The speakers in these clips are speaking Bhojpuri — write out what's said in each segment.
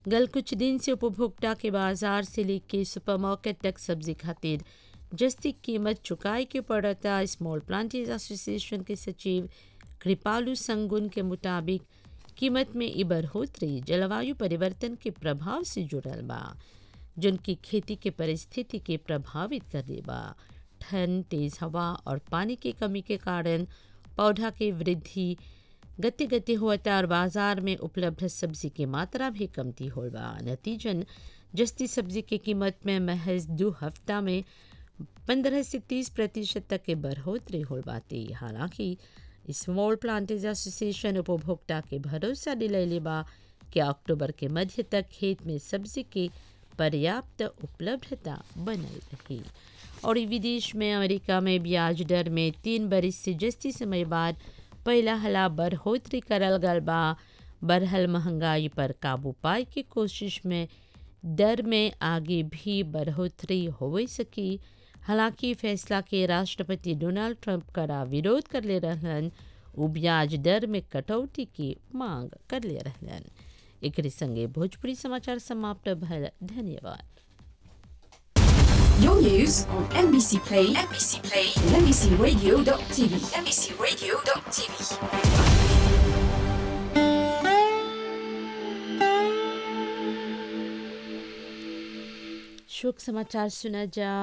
गल कुछ दिन से उपभोक्ता के बाजार से लेके सुपरमार्केट तक सब्जी खातिर जस्ती कीमत चुकाए के पड़ता स्मॉल प्लांटर्स एसोसिएशन के सचिव कृपालू संगुन के मुताबिक कीमत में ई बढ़ोतरी जलवायु परिवर्तन के प्रभाव से जुड़ल बा जिनकी खेती के परिस्थिति के प्रभावित कर बा ठंड तेज हवा और पानी की कमी के कारण पौधा के वृद्धि गति गति होता और बाजार में उपलब्ध सब्जी की मात्रा भी कमती हो बा नतीजन जस्ती सब्जी की कीमत में महज दो हफ्ता में पंद्रह से तीस प्रतिशत तक के बढ़ोतरी हो बाती हालांकि स्मॉल प्लांटर्स एसोसिएशन उपभोक्ता के भरोसा दिलैले बा कि अक्टूबर के मध्य तक खेत में सब्जी की पर्याप्त उपलब्धता बनल रही और विदेश में अमेरिका में ब्याज दर में तीन बरिस से जस्ती समय बाद पहला हला बढ़ोतरी करल गल बा बढ़ल महंगाई पर काबू पाए की कोशिश में दर में आगे भी बढ़ोतरी हो सकी हालांकि फैसला के राष्ट्रपति डोनाल्ड ट्रंप कड़ा विरोध कर ले रहलन उ ब्याज दर में कटौती की मांग कर ले रहलन एक संगे भोजपुरी समाचार समाप्त भल धन्यवाद Your news on MBC Play, MBC Play, and MBCRadio.tv, MBCRadio.tv. शोक समाचार सुना जा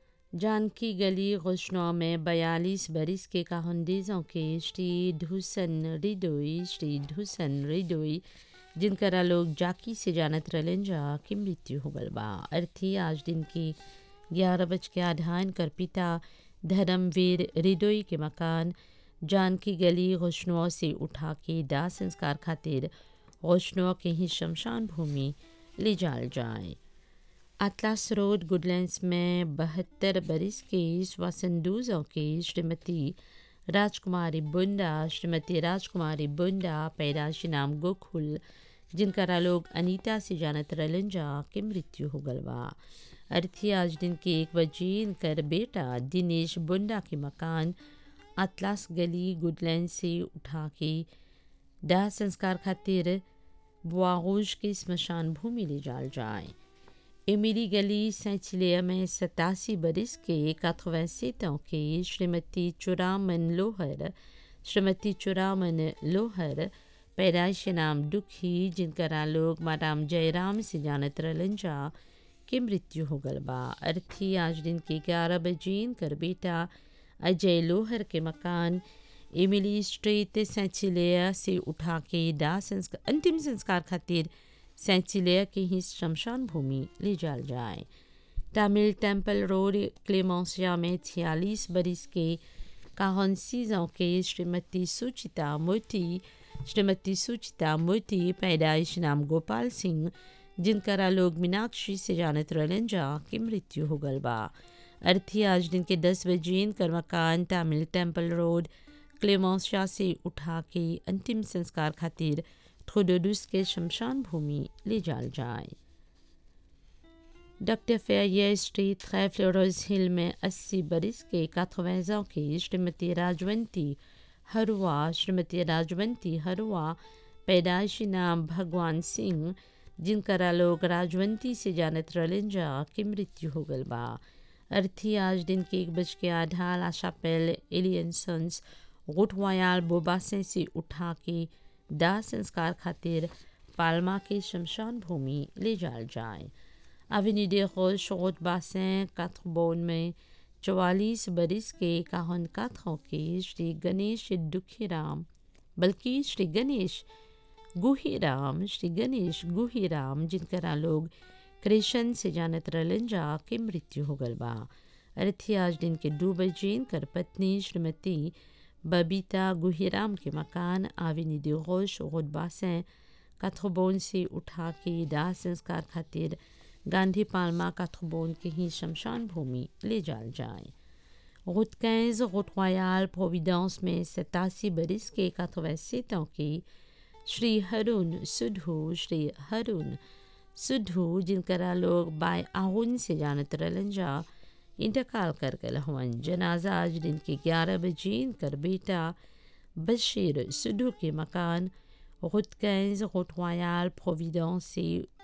जानकी गली गुशनौ में बयालीस बरिस के काहुंडीजों के श्री ढूसन रिडोई श्री ढूसन रिडोई जिनकरा लोग जाकी से जानत रहलन जा की मृत्यु हो गल बा अर्थी आज दिन की ग्यारह बज के आधा इनकर पिता धर्मवीर रिडोई के मकान जानकी गली गुशनौ से उठा के दाह संस्कार खातिर गुशनौ के ही शमशान भूमि ले जाल जाए अतलास रोड गुडलैंड्स में बहत्तर बरिस के श्वसनदूजों के श्रीमती राजकुमारी बुंडा श्रीमती राजकुमारी बुंडा पैदाशी नाम गोकुल जिनकरा लोग अनीता से जानत रहलन जा के मृत्यु हो गल बा अर्थी आज दिन के एक बजे इनकर बेटा दिनेश बुंडा के मकान अतलास गली गुडलैंड से उठा के दाह संस्कार खातिर बुआगोश के स्मशान भूमि ले जाल जाए एमिली गली सैचिलिया में सतासी बरिस के काथवैसेतों के श्रीमती चुरामन लोहर श्रीमती चुरामन लोहर पैदाइश नाम दुखी जिनकरा लोग माराम जयराम से जानत रहलन जा के मृत्यु हो गल बा अर्थी आज दिन के ग्यारह बजे इनकर बेटा अजय लोहर के मकान एमिली स्ट्रीट सैचिलिया से उठा के दाह संस्कार अंतिम संस्कार खातिर सैचिलिया के ही शमशान भूमि ले जाल जाए तमिल टेम्पल रोड क्लेमोसिया में छियालीस बरिस के काहनसीजों के श्रीमती सुचिता मोती श्रीमती सुचिता मोती पैदाइश नाम गोपाल सिंह जिनकरा लोग मीनाक्षी से जानत रहलन जा की मृत्यु हो गल बा अर्थी आज दिन के दस बजे इनकर मकान तमिल टेम्पल रोड क्लेमोसिया से उठा के अंतिम संस्कार खातिर थोडोडुस के शमशान भूमि ले जाल जाए डॉक्टर फेयर स्ट्रीट खै फ्लोरोज हिल में 80 बरिस के काथवैजों की श्रीमती राजवंती हरुआ श्रीमती राजवंती हरुआ पैदाइशी नाम भगवान सिंह जिनकरा लोग राजवंती से जानत रहलन जा की मृत्यु हो गल बा अर्थी आज दिन के एक बज के आधा लाशा पेल एलियंसन्स गुटवायाल बोबासे से उठा के दाह संस्कार खातिर पालमा के शमशान भूमि ले जाल जाए अवेन्यू दे रोज रोड बासें काथबोन में चवालीस बरिस के काहन काथों के श्री गणेश दुखीराम बल्कि श्री गणेश गुहीराम श्री गणेश गुहीराम जिनकरा लोग कृष्ण से जानत रहलन जा के मृत्यु हो गल बा अर्थी आज दिन के दो बजे इनकर पत्नी श्रीमती बबीता गुहीराम के मकान आविनी दे रोश रोड बासें काथबोन से उठा के दाह संस्कार खातिर गांधी पालमा काथबोन के ही शमशान भूमि ले जाल जाए रोड कैंज रोड रॉयल प्रोविडेंस में सतासी बरिस के काथवैसेतों के श्री हरुण सुधू श्री हरुण सुधू जिनकरा लोग बाय आहुन से जानत रहलन जा इंतकाल कर गल हवन जनाजा आज दिन के ग्यारह बजे इनकर बेटा बशीर सुधू के मकान रुटकैंज रोटवायाल प्रोविडेंस से